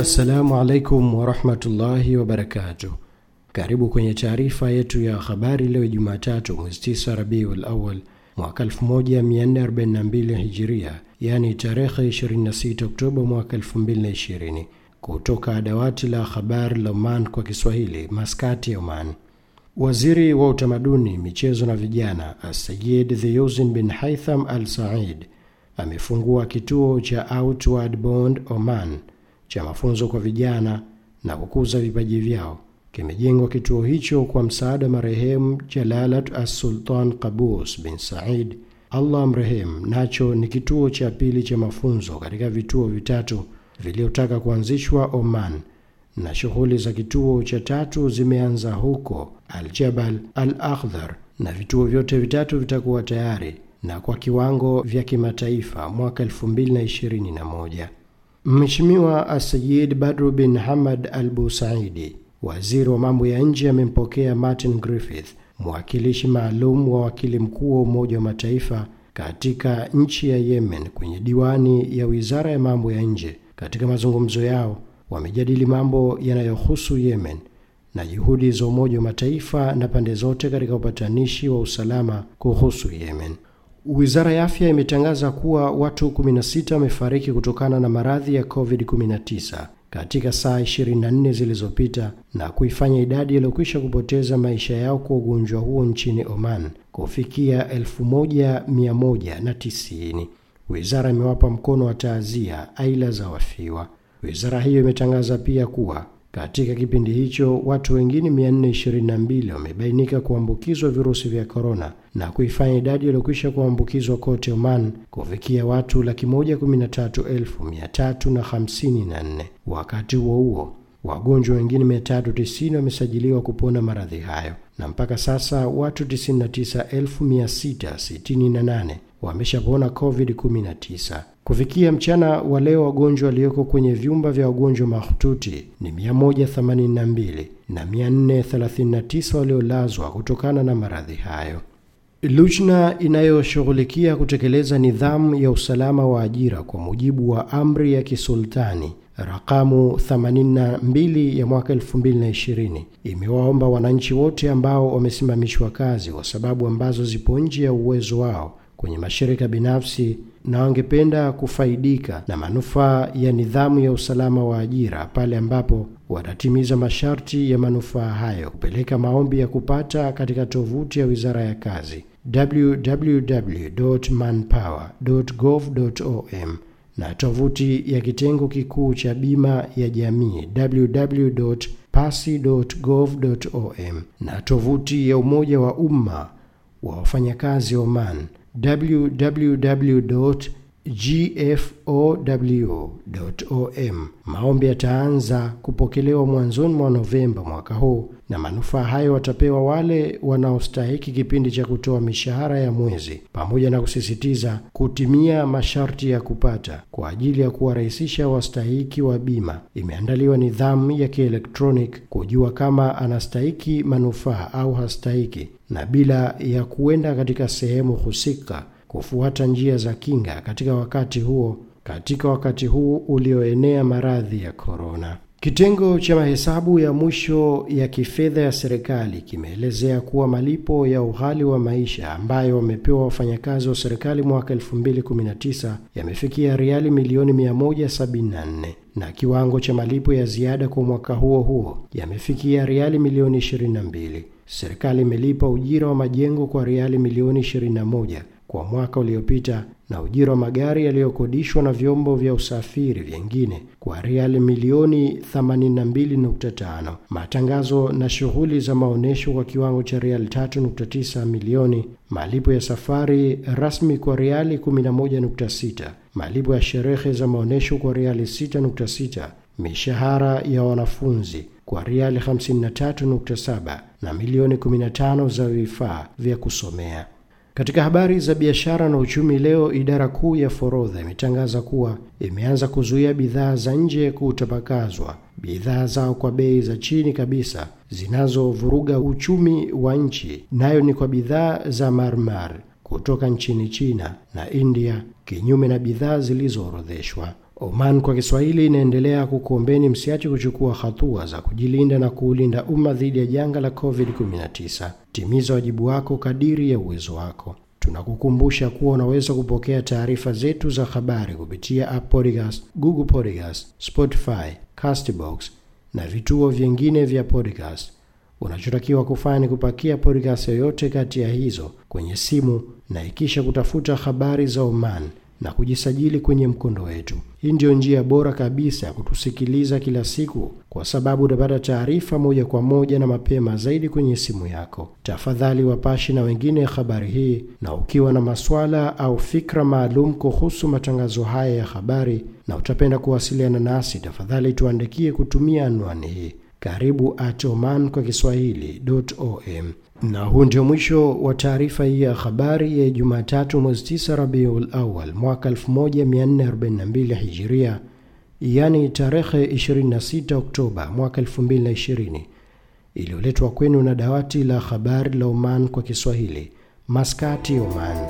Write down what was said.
Assalamu alaikum warahmatullahi wabarakatuh. Karibu kwenye taarifa yetu ya habari leo Jumatatu mwezi 9 Rabiul Awal mwaka 1442 Hijiria, yani tarehe 26 Oktoba mwaka 2020, kutoka dawati la habari la Oman kwa Kiswahili, Maskati ya Oman. Waziri wa utamaduni, michezo na vijana Asayid Thiyuzin bin Haitham Al Said amefungua kituo cha Outward Bond Oman cha mafunzo kwa vijana na kukuza vipaji vyao. Kimejengwa kituo hicho kwa msaada marehemu Jalalat As-Sultan Qabus bin Said, Allah amrehemu. Nacho ni kituo cha pili cha mafunzo katika vituo vitatu viliotaka kuanzishwa Oman, na shughuli za kituo cha tatu zimeanza huko Al-Jabal Al-Akhdar, na vituo vyote vitatu vitakuwa tayari na kwa kiwango vya kimataifa mwaka 2021. Mheshimiwa Asayid Badru bin Hamad Al Busaidi, waziri wa mambo ya nje, amempokea Martin Griffith, mwakilishi maalum wa wakili mkuu wa Umoja wa Mataifa katika nchi ya Yemen, kwenye diwani ya wizara ya mambo ya nje. Katika mazungumzo yao wamejadili mambo yanayohusu Yemen na juhudi za Umoja wa Mataifa na pande zote katika upatanishi wa usalama kuhusu Yemen. Wizara ya afya imetangaza kuwa watu 16 wamefariki kutokana na maradhi ya COVID-19 katika saa 24 zilizopita na kuifanya idadi iliyokwisha kupoteza maisha yao kwa ugonjwa huo nchini Oman kufikia 1190. Wizara imewapa mkono wa taazia aila za wafiwa. Wizara hiyo imetangaza pia kuwa katika kipindi hicho watu wengine 422 wamebainika kuambukizwa virusi vya korona na kuifanya idadi iliyokwisha kuambukizwa kote Oman kufikia watu laki moja kumi na tatu elfu mia tatu na hamsini na nne. Wakati huo huo wagonjwa wengine 390 wamesajiliwa kupona maradhi hayo na mpaka sasa watu 99668 wameshapona COVID-19. Kufikia mchana wa leo wagonjwa walioko kwenye vyumba vya wagonjwa mahututi ni 182 na 439 waliolazwa kutokana na maradhi hayo. Lujna inayoshughulikia kutekeleza nidhamu ya usalama wa ajira kwa mujibu wa amri ya kisultani rakamu 82 ya mwaka 2020 imewaomba wananchi wote ambao wamesimamishwa kazi kwa sababu ambazo zipo nje ya uwezo wao kwenye mashirika binafsi na wangependa kufaidika na manufaa ya nidhamu ya usalama wa ajira pale ambapo watatimiza masharti ya manufaa hayo, kupeleka maombi ya kupata katika tovuti ya Wizara ya Kazi www.manpower.gov.om na tovuti ya kitengo kikuu cha bima ya jamii www.pasi.gov.om na tovuti ya Umoja wa Umma wa Wafanyakazi Oman www.gfow.om. Maombi yataanza kupokelewa mwanzoni mwa Novemba mwaka huu, na manufaa hayo watapewa wale wanaostahiki kipindi cha kutoa mishahara ya mwezi, pamoja na kusisitiza kutimia masharti ya kupata. Kwa ajili ya kuwarahisisha wastahiki wa bima, imeandaliwa nidhamu ya kielektronic kujua kama anastahiki manufaa au hastahiki, na bila ya kuenda katika sehemu husika kufuata njia za kinga katika wakati huo katika wakati huu ulioenea maradhi ya korona. Kitengo cha mahesabu ya mwisho ya kifedha ya serikali kimeelezea kuwa malipo ya ughali wa maisha ambayo wamepewa wafanyakazi wa serikali mwaka 2019 yamefikia riali milioni 174 na kiwango cha malipo ya ziada kwa mwaka huo huo yamefikia riali milioni 22. Serikali imelipa ujira wa majengo kwa riali milioni 21 kwa mwaka uliopita na ujira wa magari yaliyokodishwa na vyombo vya usafiri vyengine kwa riali milioni 82.5. Matangazo na shughuli za maonyesho kwa kiwango cha riali 3.9 milioni, malipo ya safari rasmi kwa riali 11.6, malipo ya sherehe za maonyesho kwa riali 6.6, mishahara ya wanafunzi kwa riali 53.7 na milioni 15 za vifaa vya kusomea. Katika habari za biashara na uchumi leo, idara kuu ya forodha imetangaza kuwa imeanza kuzuia bidhaa za nje kutapakazwa bidhaa zao kwa bei za chini kabisa zinazovuruga uchumi wa nchi, nayo ni kwa bidhaa za marmar kutoka nchini China na India, kinyume na bidhaa zilizoorodheshwa. Oman kwa Kiswahili inaendelea kukuombeni msiache kuchukua hatua za kujilinda na kuulinda umma dhidi ya janga la COVID-19. Timiza wajibu wako kadiri ya uwezo wako. Tunakukumbusha kuwa unaweza kupokea taarifa zetu za habari kupitia App Podcast, Google Podcast, Spotify, Castbox na vituo vingine vya podcast. Unachotakiwa kufanya ni kupakia podcast yoyote kati ya hizo kwenye simu na ikisha kutafuta habari za Oman na kujisajili kwenye mkondo wetu. Hii ndiyo njia bora kabisa ya kutusikiliza kila siku, kwa sababu utapata taarifa moja kwa moja na mapema zaidi kwenye simu yako. Tafadhali wapashi na wengine habari hii, na ukiwa na maswala au fikra maalum kuhusu matangazo haya ya habari na utapenda kuwasiliana nasi, tafadhali tuandikie kutumia anwani hii karibu at oman kwa kiswahili.om. Na huu ndio mwisho wa taarifa hii ya habari ya Jumatatu mwezi 9 Rabiul Awal mwaka 1442 Hijiria, yani tarehe 26 Oktoba mwaka 2020, iliyoletwa kwenu na dawati la habari la Oman kwa Kiswahili, Maskati, Oman.